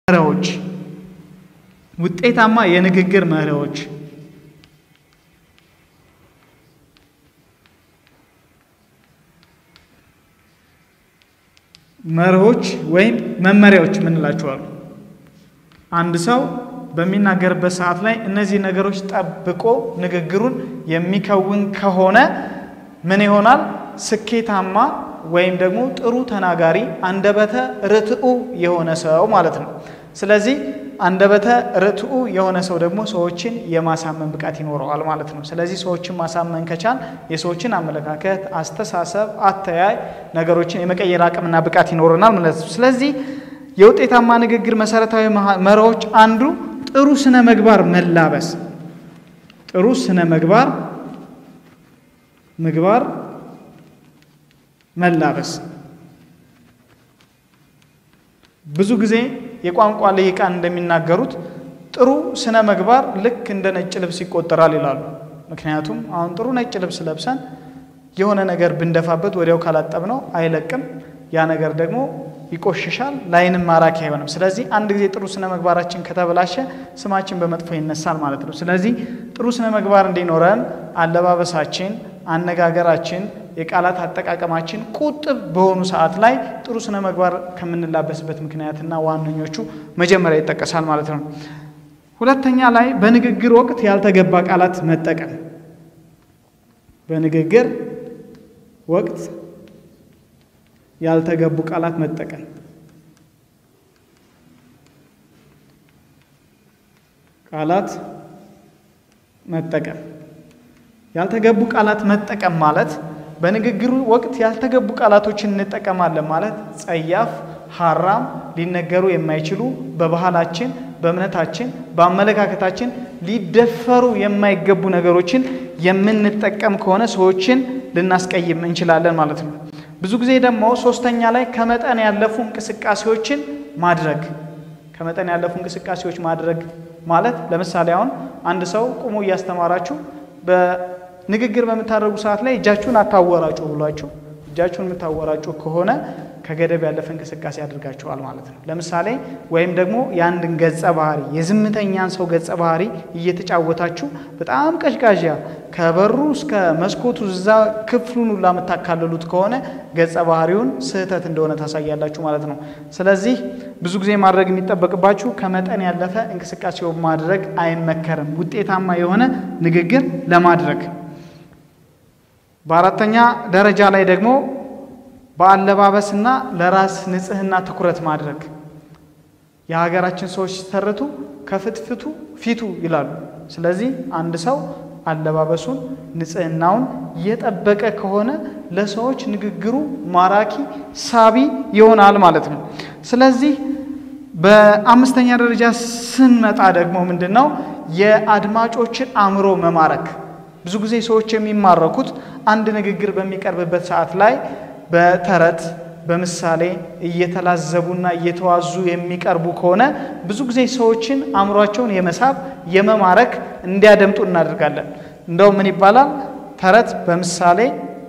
መሪዎች ውጤታማ የንግግር መሪዎች መርሆች ወይም መመሪያዎች የምንላቸዋሉ። አንድ ሰው በሚናገርበት ሰዓት ላይ እነዚህ ነገሮች ጠብቆ ንግግሩን የሚከውን ከሆነ ምን ይሆናል? ስኬታማ ወይም ደግሞ ጥሩ ተናጋሪ፣ አንደበተ ርትዑ የሆነ ሰው ማለት ነው። ስለዚህ አንደበተ ርትዑ የሆነ ሰው ደግሞ ሰዎችን የማሳመን ብቃት ይኖረዋል ማለት ነው። ስለዚህ ሰዎችን ማሳመን ከቻል የሰዎችን አመለካከት፣ አስተሳሰብ፣ አተያይ ነገሮችን የመቀየር አቅምና ብቃት ይኖረናል ማለት ነው። ስለዚህ የውጤታማ ንግግር መሰረታዊ መርሆች አንዱ ጥሩ ስነ ምግባር መላበስ፣ ጥሩ ስነ ምግባር ምግባር መላበስ ብዙ ጊዜ የቋንቋ ልሂቃን እንደሚናገሩት ጥሩ ስነ ምግባር ልክ እንደ ነጭ ልብስ ይቆጠራል ይላሉ። ምክንያቱም አሁን ጥሩ ነጭ ልብስ ለብሰን የሆነ ነገር ብንደፋበት ወዲያው ካላጠብነው አይለቅም። ያ ነገር ደግሞ ይቆሽሻል፣ ለዓይንም ማራኪ አይሆንም። ስለዚህ አንድ ጊዜ ጥሩ ስነ ምግባራችን ከተበላሸ ስማችን በመጥፎ ይነሳል ማለት ነው። ስለዚህ ጥሩ ስነ ምግባር እንዲኖረን አለባበሳችን፣ አነጋገራችን፣ የቃላት አጠቃቀማችን ቁጥብ በሆኑ ሰዓት ላይ ጥሩ ስነ ምግባር ከምንላበስበት ምክንያትና ዋነኞቹ መጀመሪያ ይጠቀሳል ማለት ነው። ሁለተኛ ላይ በንግግር ወቅት ያልተገባ ቃላት መጠቀም በንግግር ወቅት ያልተገቡ ቃላት መጠቀም ቃላት መጠቀም ያልተገቡ ቃላት መጠቀም ማለት በንግግሩ ወቅት ያልተገቡ ቃላቶችን እንጠቀማለን ማለት ጸያፍ፣ ሐራም፣ ሊነገሩ የማይችሉ በባህላችን፣ በእምነታችን፣ በአመለካከታችን ሊደፈሩ የማይገቡ ነገሮችን የምንጠቀም ከሆነ ሰዎችን ልናስቀይም እንችላለን ማለት ነው። ብዙ ጊዜ ደግሞ ሶስተኛ ላይ ከመጠን ያለፉ እንቅስቃሴዎችን ማድረግ ከመጠን ያለፉ እንቅስቃሴዎች ማድረግ ማለት ለምሳሌ አሁን አንድ ሰው ቁሞ እያስተማራችሁ በንግግር በምታደርጉ ሰዓት ላይ እጃችሁን አታወራጩ ብሏችሁ እጃችሁን የምታወራጩ ከሆነ ከገደብ ያለፈ እንቅስቃሴ አድርጋችኋል ማለት ነው። ለምሳሌ ወይም ደግሞ የአንድን ገጸ ባህሪ የዝምተኛን ሰው ገጸ ባህሪ እየተጫወታችሁ በጣም ቀዥቃዣ ከበሩ እስከ መስኮቱ እዛ ክፍሉን ሁላ የምታካልሉት ከሆነ ገጸ ባህሪውን ስህተት እንደሆነ ታሳያላችሁ ማለት ነው። ስለዚህ ብዙ ጊዜ ማድረግ የሚጠበቅባችሁ ከመጠን ያለፈ እንቅስቃሴው ማድረግ አይመከርም፣ ውጤታማ የሆነ ንግግር ለማድረግ። በአራተኛ ደረጃ ላይ ደግሞ በአለባበስና ለራስ ንጽህና ትኩረት ማድረግ። የሀገራችን ሰዎች ሲተርቱ ከፍትፍቱ ፊቱ ይላሉ። ስለዚህ አንድ ሰው አለባበሱን ንጽህናውን የጠበቀ ከሆነ ለሰዎች ንግግሩ ማራኪ ሳቢ ይሆናል ማለት ነው። ስለዚህ በአምስተኛ ደረጃ ስንመጣ ደግሞ ምንድን ነው የአድማጮችን አእምሮ መማረክ። ብዙ ጊዜ ሰዎች የሚማረኩት አንድ ንግግር በሚቀርብበት ሰዓት ላይ በተረት በምሳሌ እየተላዘቡና እየተዋዙ የሚቀርቡ ከሆነ ብዙ ጊዜ ሰዎችን አእምሯቸውን የመሳብ የመማረክ እንዲያደምጡ እናደርጋለን። እንደው ምን ይባላል? ተረት በምሳሌ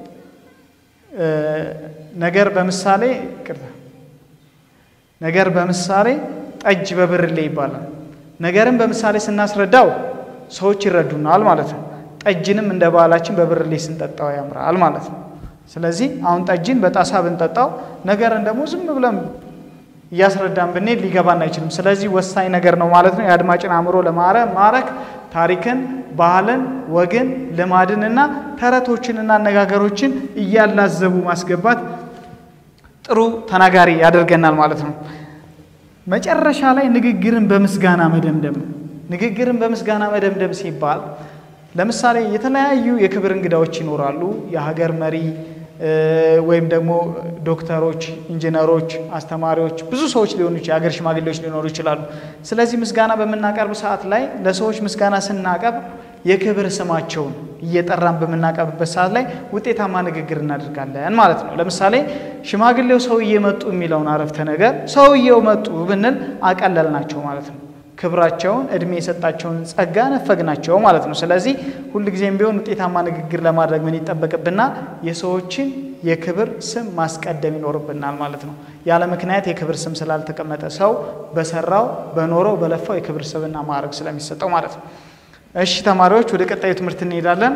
ነገር በምሳሌ ቅርታ ነገር በምሳሌ ጠጅ በብርሌ ይባላል። ነገርን በምሳሌ ስናስረዳው ሰዎች ይረዱናል ማለት ነው። ጠጅንም እንደ ባህላችን በብርሌ ስንጠጣው ያምራል ማለት ነው። ስለዚህ አሁን ጠጅን በጣሳ ብንጠጣው ነገርን ደግሞ ዝም ብለን እያስረዳን ብንሄድ ሊገባን አይችልም። ስለዚህ ወሳኝ ነገር ነው ማለት ነው። የአድማጭን አእምሮ ለማረ ማረክ ታሪክን፣ ባህልን፣ ወግን፣ ልማድን እና ተረቶችንና አነጋገሮችን እያላዘቡ ማስገባት ጥሩ ተናጋሪ ያደርገናል ማለት ነው። መጨረሻ ላይ ንግግርን በምስጋና መደምደም። ንግግርን በምስጋና መደምደም ሲባል ለምሳሌ የተለያዩ የክብር እንግዳዎች ይኖራሉ። የሀገር መሪ ወይም ደግሞ ዶክተሮች፣ ኢንጂነሮች፣ አስተማሪዎች፣ ብዙ ሰዎች ሊሆኑ የሀገር ሽማግሌዎች ሊኖሩ ይችላሉ። ስለዚህ ምስጋና በምናቀርብ ሰዓት ላይ ለሰዎች ምስጋና ስናቀርብ የክብር ስማቸውን እየጠራን በምናቀርብበት ሰዓት ላይ ውጤታማ ንግግር እናደርጋለን ማለት ነው። ለምሳሌ ሽማግሌው ሰውዬ መጡ የሚለውን አረፍተ ነገር ሰውዬው መጡ ብንል አቀለል ናቸው ማለት ነው። ክብራቸውን እድሜ የሰጣቸውን ጸጋ ነፈግናቸው ማለት ነው። ስለዚህ ሁልጊዜም ቢሆን ውጤታማ ንግግር ለማድረግ ምን ይጠበቅብናል? የሰዎችን የክብር ስም ማስቀደም ይኖርብናል ማለት ነው። ያለ ምክንያት የክብር ስም ስላልተቀመጠ ሰው በሰራው በኖረው በለፋው የክብር ስምና ማዕረግ ስለሚሰጠው ማለት ነው። እሺ ተማሪዎች ወደ ቀጣዩ ትምህርት እንሄዳለን።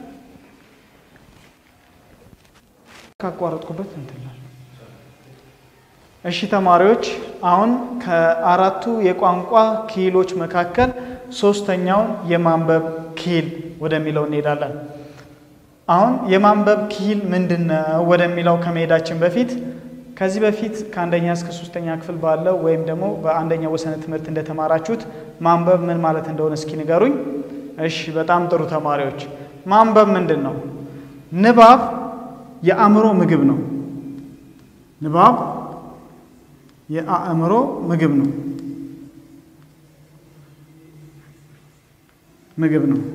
ካቋረጥኩበት እንትን እሺ ተማሪዎች አሁን ከአራቱ የቋንቋ ክሂሎች መካከል ሶስተኛውን የማንበብ ክሂል ወደሚለው እንሄዳለን። አሁን የማንበብ ክሂል ምንድን ነው ወደሚለው ከመሄዳችን በፊት ከዚህ በፊት ከአንደኛ እስከ ሶስተኛ ክፍል ባለው ወይም ደግሞ በአንደኛ ወሰነ ትምህርት እንደተማራችሁት ማንበብ ምን ማለት እንደሆነ እስኪ ንገሩኝ። እሺ በጣም ጥሩ ተማሪዎች፣ ማንበብ ምንድን ነው? ንባብ የአእምሮ ምግብ ነው። ንባብ የአእምሮ ምግብ ነው ምግብ ነው።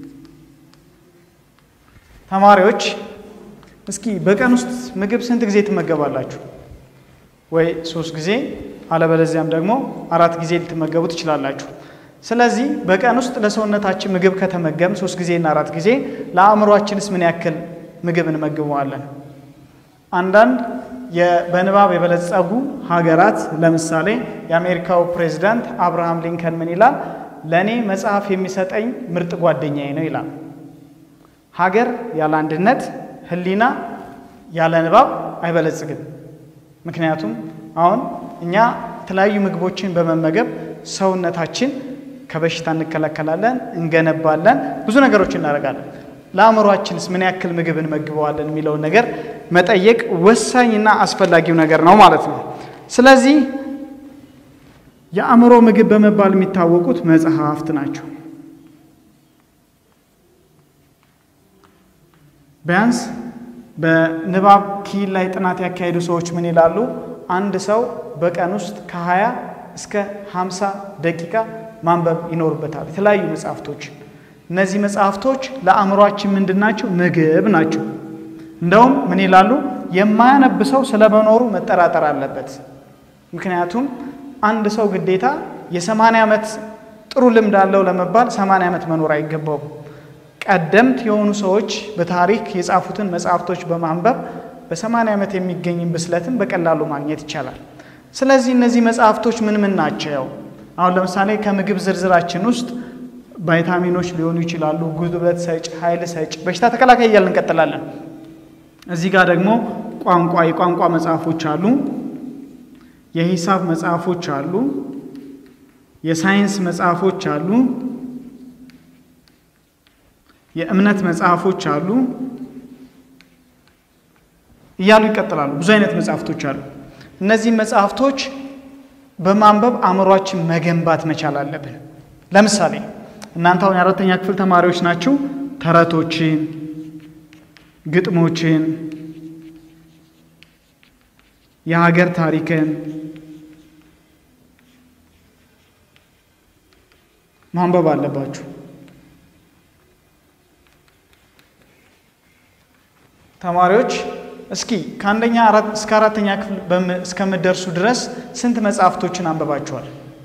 ተማሪዎች እስኪ በቀን ውስጥ ምግብ ስንት ጊዜ ትመገባላችሁ? ወይ ሶስት ጊዜ አለበለዚያም ደግሞ አራት ጊዜ ልትመገቡ ትችላላችሁ። ስለዚህ በቀን ውስጥ ለሰውነታችን ምግብ ከተመገም ሶስት ጊዜና አራት ጊዜ ለአእምሯችንስ ምን ያክል ምግብ እንመግበዋለን? አንዳንድ በንባብ የበለጸጉ ሀገራት ለምሳሌ የአሜሪካው ፕሬዚዳንት አብርሃም ሊንከን ምን ይላል? ለእኔ መጽሐፍ የሚሰጠኝ ምርጥ ጓደኛዬ ነው ይላል። ሀገር ያለ አንድነት፣ ሕሊና ያለ ንባብ አይበለጽግም። ምክንያቱም አሁን እኛ የተለያዩ ምግቦችን በመመገብ ሰውነታችን ከበሽታ እንከላከላለን፣ እንገነባለን፣ ብዙ ነገሮች እናደርጋለን። ለአእምሯችንስ ምን ያክል ምግብ እንመግበዋለን የሚለውን ነገር መጠየቅ ወሳኝና አስፈላጊው ነገር ነው ማለት ነው። ስለዚህ የአእምሮ ምግብ በመባል የሚታወቁት መጽሐፍት ናቸው። ቢያንስ በንባብ ክሂል ላይ ጥናት ያካሄዱ ሰዎች ምን ይላሉ? አንድ ሰው በቀን ውስጥ ከ20 እስከ 50 ደቂቃ ማንበብ ይኖርበታል የተለያዩ መጽሐፍቶች። እነዚህ መጽሐፍቶች ለአእምሯችን ምንድን ናቸው? ምግብ ናቸው። እንደውም ምን ይላሉ? የማያነብ ሰው ስለመኖሩ መጠራጠር አለበት። ምክንያቱም አንድ ሰው ግዴታ የሰማንያ ዓመት ጥሩ ልምድ አለው ለመባል ሰማንያ ዓመት መኖር አይገባውም። ቀደምት የሆኑ ሰዎች በታሪክ የጻፉትን መጽሐፍቶች በማንበብ በሰማንያ ዓመት የሚገኝ ብስለትን በቀላሉ ማግኘት ይቻላል። ስለዚህ እነዚህ መጽሐፍቶች ምን ምን ናቸው? አሁን ለምሳሌ ከምግብ ዝርዝራችን ውስጥ ቫይታሚኖች ሊሆኑ ይችላሉ፣ ጉልበት ሰጭ፣ ኃይል ሰጭ፣ በሽታ ተከላካይ እያልን እንቀጥላለን። እዚህ ጋር ደግሞ ቋንቋ የቋንቋ መጽሐፎች አሉ፣ የሂሳብ መጽሐፎች አሉ፣ የሳይንስ መጽሐፎች አሉ፣ የእምነት መጽሐፎች አሉ እያሉ ይቀጥላሉ። ብዙ አይነት መጽሐፍቶች አሉ። እነዚህ መጽሐፍቶች በማንበብ አእምሯችን መገንባት መቻል አለብን። ለምሳሌ እናንተ አሁን የአራተኛ ክፍል ተማሪዎች ናችሁ። ተረቶችን፣ ግጥሞችን፣ የሀገር ታሪክን ማንበብ አለባችሁ። ተማሪዎች እስኪ ከአንደኛ እስከ አራተኛ ክፍል እስከምደርሱ ድረስ ስንት መጽሐፍቶችን አንብባችኋል?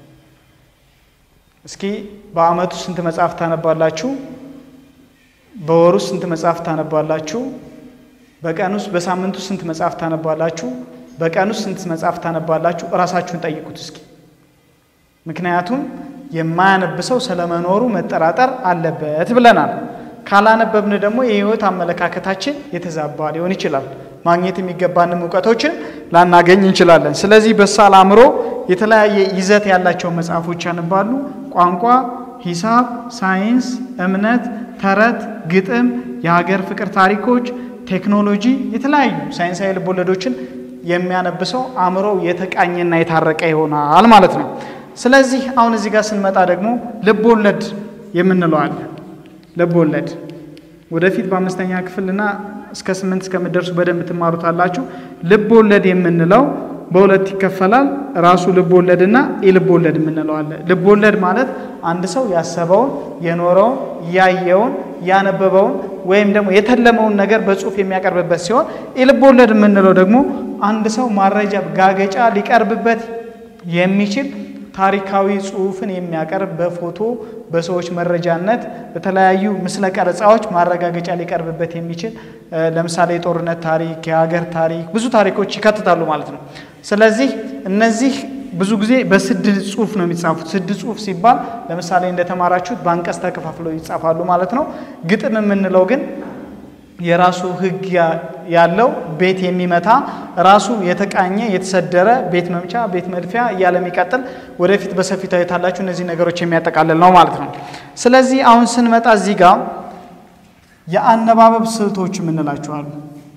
እስኪ በአመቱ ስንት መጽሐፍ ታነባላችሁ? በወሩ ስንት መጽሐፍ ታነባላችሁ? በቀን ውስጥ በሳምንቱ ስንት መጽሐፍ ታነባላችሁ? በቀን ውስጥ ስንት መጽሐፍ ታነባላችሁ? እራሳችሁን ጠይቁት እስኪ። ምክንያቱም የማያነብ ሰው ስለመኖሩ መጠራጠር አለበት ብለናል። ካላነበብን ደግሞ የህይወት አመለካከታችን የተዛባ ሊሆን ይችላል። ማግኘት የሚገባንም እውቀቶችን ላናገኝ እንችላለን። ስለዚህ በሳል አእምሮ የተለያየ ይዘት ያላቸው መጽሐፎች ያነባሉ። ቋንቋ፣ ሂሳብ፣ ሳይንስ፣ እምነት፣ ተረት፣ ግጥም፣ የሀገር ፍቅር ታሪኮች፣ ቴክኖሎጂ፣ የተለያዩ ሳይንሳዊ ልቦለዶችን የሚያነብሰው አእምሮው የተቃኘና የታረቀ ይሆናል ማለት ነው። ስለዚህ አሁን እዚህ ጋር ስንመጣ ደግሞ ልብ ወለድ የምንለው አለ። ልብ ወለድ ወደፊት በአምስተኛ ክፍልና እስከ ስምንት እስከምደርሱ በደንብ ትማሩታላችሁ። ልብ ወለድ የምንለው በሁለት ይከፈላል። ራሱ ልብ ወለድና የልብ ወለድ የምንለው አለ። ልብ ወለድ ማለት አንድ ሰው ያሰበውን፣ የኖረውን፣ ያየውን፣ ያነበበውን ወይም ደግሞ የተለመውን ነገር በጽሁፍ የሚያቀርብበት ሲሆን የልብ ወለድ የምንለው ደግሞ አንድ ሰው ማረጃ ጋገጫ ሊቀርብበት የሚችል ታሪካዊ ጽሑፍን የሚያቀርብ በፎቶ በሰዎች መረጃነት በተለያዩ ምስለ ቀረጻዎች ማረጋገጫ ሊቀርብበት የሚችል ለምሳሌ የጦርነት ታሪክ፣ የሀገር ታሪክ ብዙ ታሪኮች ይካትታሉ ማለት ነው። ስለዚህ እነዚህ ብዙ ጊዜ በስድ ጽሑፍ ነው የሚጻፉት። ስድ ጽሑፍ ሲባል ለምሳሌ እንደተማራችሁት በአንቀጽ ተከፋፍለው ይጻፋሉ ማለት ነው። ግጥም የምንለው ግን የራሱ ሕግ ያለው ቤት የሚመታ ራሱ የተቃኘ የተሰደረ ቤት መምቻ ቤት መድፊያ እያለ የሚቀጥል ወደፊት በሰፊው ታዩታላችሁ። እነዚህ ነገሮች የሚያጠቃልል ነው ማለት ነው። ስለዚህ አሁን ስንመጣ እዚህ ጋር የአነባበብ ስልቶች የምንላቸዋሉ።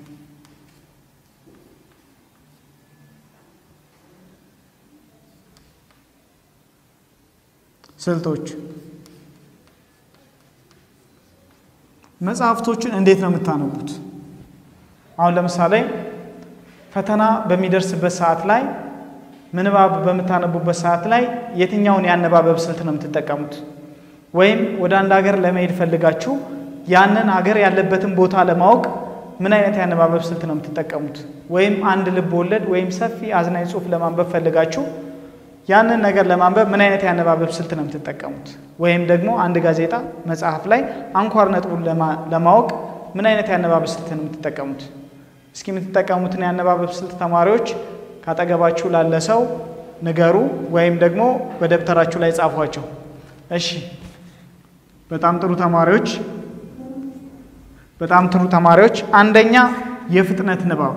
ስልቶች መጽሐፍቶችን እንዴት ነው የምታነቡት? አሁን ለምሳሌ ፈተና በሚደርስበት ሰዓት ላይ ምንባብ በምታነቡበት ሰዓት ላይ የትኛውን የአነባበብ ስልት ነው የምትጠቀሙት? ወይም ወደ አንድ ሀገር ለመሄድ ፈልጋችሁ ያንን ሀገር ያለበትን ቦታ ለማወቅ ምን አይነት የአነባበብ ስልት ነው የምትጠቀሙት? ወይም አንድ ልብ ወለድ ወይም ሰፊ አዝናኝ ጽሑፍ ለማንበብ ፈልጋችሁ ያንን ነገር ለማንበብ ምን አይነት የአነባበብ ስልት ነው የምትጠቀሙት? ወይም ደግሞ አንድ ጋዜጣ መጽሐፍ ላይ አንኳር ነጥቡን ለማወቅ ምን አይነት የአነባበብ ስልት ነው የምትጠቀሙት? እስኪ የምትጠቀሙትን የአነባበብ ስልት ተማሪዎች ካጠገባችሁ ላለ ሰው ንገሩ፣ ወይም ደግሞ በደብተራችሁ ላይ ጻፏቸው። እሺ፣ በጣም ጥሩ ተማሪዎች፣ በጣም ጥሩ ተማሪዎች። አንደኛ የፍጥነት ንባብ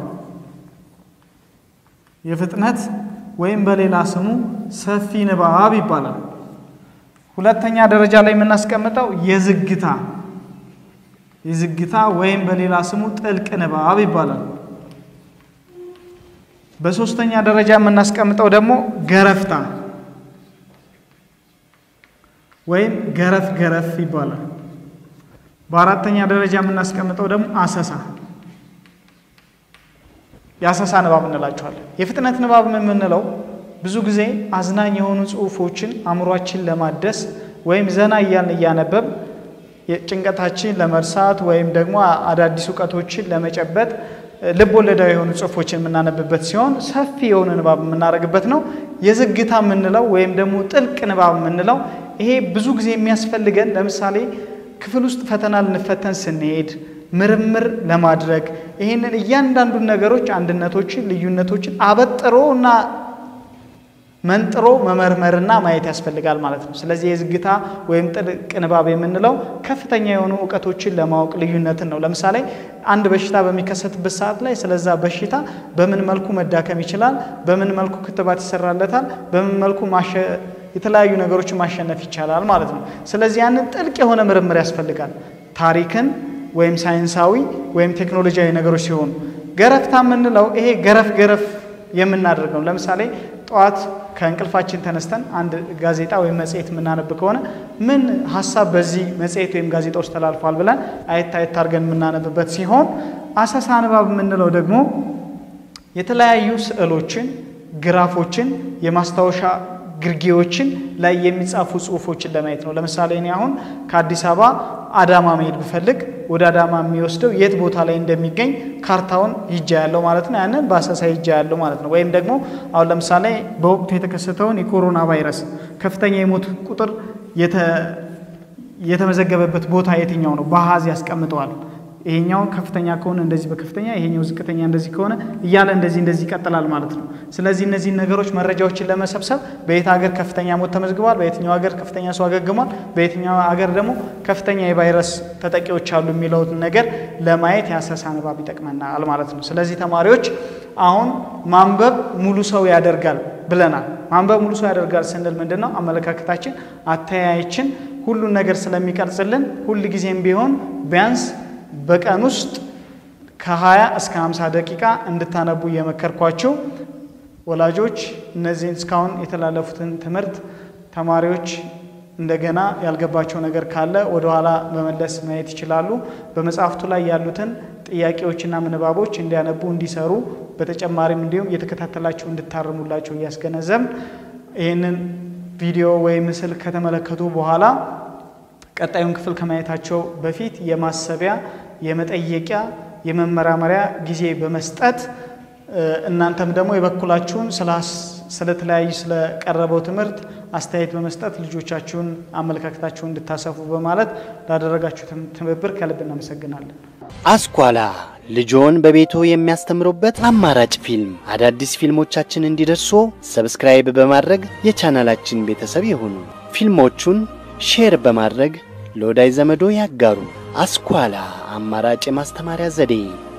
የፍጥነት ወይም በሌላ ስሙ ሰፊ ንባብ ይባላል። ሁለተኛ ደረጃ ላይ የምናስቀምጠው የዝግታ የዝግታ ወይም በሌላ ስሙ ጥልቅ ንባብ ይባላል። በሶስተኛ ደረጃ የምናስቀምጠው ደግሞ ገረፍታ ወይም ገረፍ ገረፍ ይባላል። በአራተኛ ደረጃ የምናስቀምጠው ደግሞ አሰሳ የአሰሳ ንባብ እንላቸዋለን። የፍጥነት ንባብ የምንለው ብዙ ጊዜ አዝናኝ የሆኑ ጽሑፎችን አእምሯችን ለማደስ ወይም ዘና እያልን እያነበብ ጭንቀታችን ለመርሳት ወይም ደግሞ አዳዲስ እውቀቶችን ለመጨበጥ ልብ ወለዳዊ የሆኑ ጽሑፎችን የምናነብበት ሲሆን ሰፊ የሆነ ንባብ የምናደርግበት ነው። የዝግታ የምንለው ወይም ደግሞ ጥልቅ ንባብ የምንለው ይሄ ብዙ ጊዜ የሚያስፈልገን ለምሳሌ ክፍል ውስጥ ፈተና ልንፈተን ስንሄድ ምርምር ለማድረግ ይህንን እያንዳንዱን ነገሮች አንድነቶችን፣ ልዩነቶችን አበጥሮ እና መንጥሮ መመርመርና ማየት ያስፈልጋል ማለት ነው። ስለዚህ የዝግታ ወይም ጥልቅ ንባብ የምንለው ከፍተኛ የሆኑ እውቀቶችን ለማወቅ ልዩነትን ነው። ለምሳሌ አንድ በሽታ በሚከሰትበት ሰዓት ላይ ስለዛ በሽታ በምን መልኩ መዳከም ይችላል፣ በምን መልኩ ክትባት ይሰራለታል፣ በምን መልኩ የተለያዩ ነገሮችን ማሸነፍ ይቻላል ማለት ነው። ስለዚህ ያንን ጥልቅ የሆነ ምርምር ያስፈልጋል ታሪክን ወይም ሳይንሳዊ ወይም ቴክኖሎጂያዊ ነገሮች ሲሆኑ፣ ገረፍታ የምንለው ይሄ ገረፍ ገረፍ የምናደርገው ለምሳሌ ጠዋት ከእንቅልፋችን ተነስተን አንድ ጋዜጣ ወይም መጽሔት የምናነብ ከሆነ ምን ሀሳብ በዚህ መጽሔት ወይም ጋዜጣ ውስጥ ተላልፏል ብለን አየት አየት አድርገን የምናነብበት ሲሆን፣ አሰሳ ንባብ የምንለው ደግሞ የተለያዩ ስዕሎችን፣ ግራፎችን፣ የማስታወሻ ግርጌዎችን ላይ የሚጻፉ ጽሁፎችን ለማየት ነው። ለምሳሌ እኔ አሁን ከአዲስ አበባ አዳማ መሄድ ብፈልግ ወደ አዳማ የሚወስደው የት ቦታ ላይ እንደሚገኝ ካርታውን ይጃ ያለው ማለት ነው። ያንን በአሰሳ ይጃ ያለው ማለት ነው። ወይም ደግሞ አሁን ለምሳሌ በወቅቱ የተከሰተውን የኮሮና ቫይረስ ከፍተኛ የሞት ቁጥር የተመዘገበበት ቦታ የትኛው ነው? በአሃዝ ያስቀምጠዋል። ይሄኛው ከፍተኛ ከሆነ እንደዚህ በከፍተኛ ይሄኛው ዝቅተኛ እንደዚህ ከሆነ እያለ እንደዚህ እንደዚህ ይቀጥላል ማለት ነው። ስለዚህ እነዚህን ነገሮች መረጃዎችን ለመሰብሰብ በየት ሀገር ከፍተኛ ሞት ተመዝግቧል፣ በየትኛው ሀገር ከፍተኛ ሰው አገግሟል፣ በየትኛው ሀገር ደግሞ ከፍተኛ የቫይረስ ተጠቂዎች አሉ የሚለውን ነገር ለማየት የአሰሳ ንባብ ይጠቅመናል ማለት ነው። ስለዚህ ተማሪዎች አሁን ማንበብ ሙሉ ሰው ያደርጋል ብለናል። ማንበብ ሙሉ ሰው ያደርጋል ስንል ምንድን ነው? አመለካከታችን፣ አተያያችን ሁሉን ነገር ስለሚቀርጽልን ሁል ጊዜም ቢሆን ቢያንስ በቀን ውስጥ ከ20 እስከ 50 ደቂቃ እንድታነቡ እየመከርኳቸው ወላጆች እነዚህን እስካሁን የተላለፉትን ትምህርት ተማሪዎች እንደገና ያልገባቸው ነገር ካለ ወደኋላ በመለስ ማየት ይችላሉ። በመጽሐፍቱ ላይ ያሉትን ጥያቄዎችና ምንባቦች እንዲያነቡ እንዲሰሩ፣ በተጨማሪም እንዲሁም እየተከታተላቸው እንድታርሙላቸው እያስገነዘብ ይህንን ቪዲዮ ወይም ምስል ከተመለከቱ በኋላ ቀጣዩን ክፍል ከማየታቸው በፊት የማሰቢያ የመጠየቂያ የመመራመሪያ ጊዜ በመስጠት እናንተም ደግሞ የበኩላችሁን ስለተለያዩ ስለቀረበው ትምህርት አስተያየት በመስጠት ልጆቻችሁን አመለካከታችሁን እንድታሰፉ በማለት ላደረጋችሁ ትብብር ከልብ እናመሰግናለን። አስኳላ ልጆን በቤቶ የሚያስተምሩበት አማራጭ ፊልም። አዳዲስ ፊልሞቻችን እንዲደርሱ ሰብስክራይብ በማድረግ የቻናላችን ቤተሰብ ይሁኑ። ፊልሞቹን ሼር በማድረግ ለወዳጅ ዘመዶ ያጋሩ። አስኳላ አማራጭ የማስተማሪያ ዘዴ